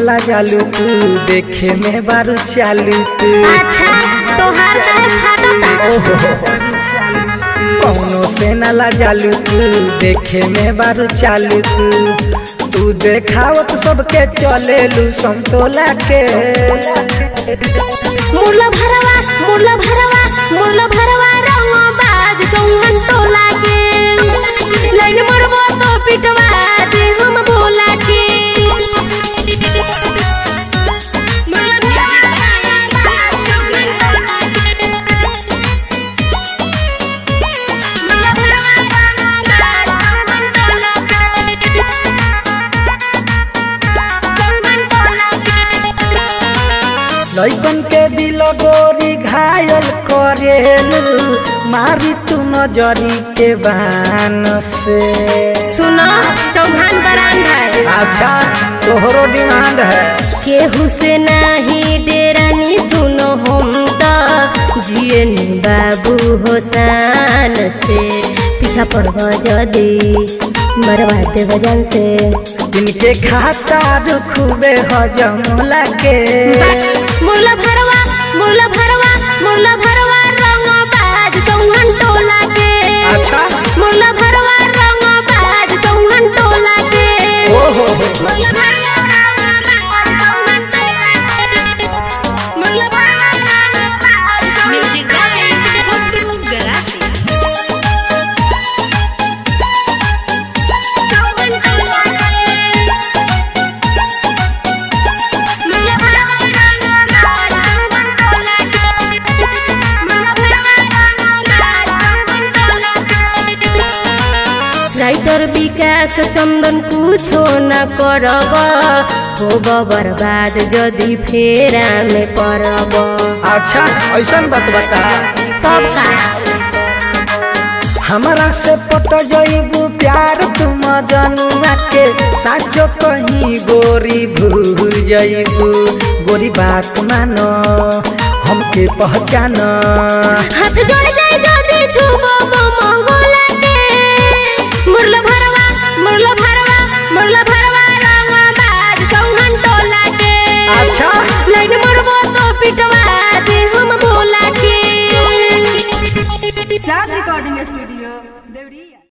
नाला जालू तू देखे में बारू चालू तू अच्छा तोहार काहे फाटता ओहो कौनो से नाला जालू तू देखे में बारू चालू तू तू देखावत सबके चलेलू समतोला के मुरला भरवा मुरला भरवा मुरला भरवा रंग बाज चौहन टोला के लाइन मरबो तो पिटवा दे हम बोला के मुरला भरवा चौहन टोला के मुरला भरवा चौहन टोला के चौहन टोला के लइकन के दिल गोरी घायल करेलू मारी तू नजरी के बान से सुनो चौहान बरांड है अच्छा तोहरो डिमांड है केहू से नहीं डेरानी सुनो हम तो जिए नी बाबू होसान से पीछा पड़ब जदी मरवा दे वजन से इनके खाता खूबे हजम लगे मुरला भरवा मुरला भरवा मुरला भरवा रंग बाज चौहन टोला के अच्छा मुरला भरवा रंग बाज चौहन टोला के ओहो मुरला भरवा चौहन टोला के मुरला भरवा Music by Pablo Gracia. Writer Vikas Chandan कुछो न करब होब बर्बाद जदि फेरा में पड़ब अच्छा ऐसा बात बता तब का हमारा से पट जईबू प्यार तुम जनुआ के साचो कहीं गोरी भूल जईबू गोरी बात मानो हमके पहचान हाथ जोड़ जाए जदि छुबो मंगोला के मुरला भरवा मुरला भरवा मुरला भरवा रंग बाज चौहन टोला के अच्छा लाइन मरबो तो पिटवा दे हम बोला के Sound Recording Studio, Devriya.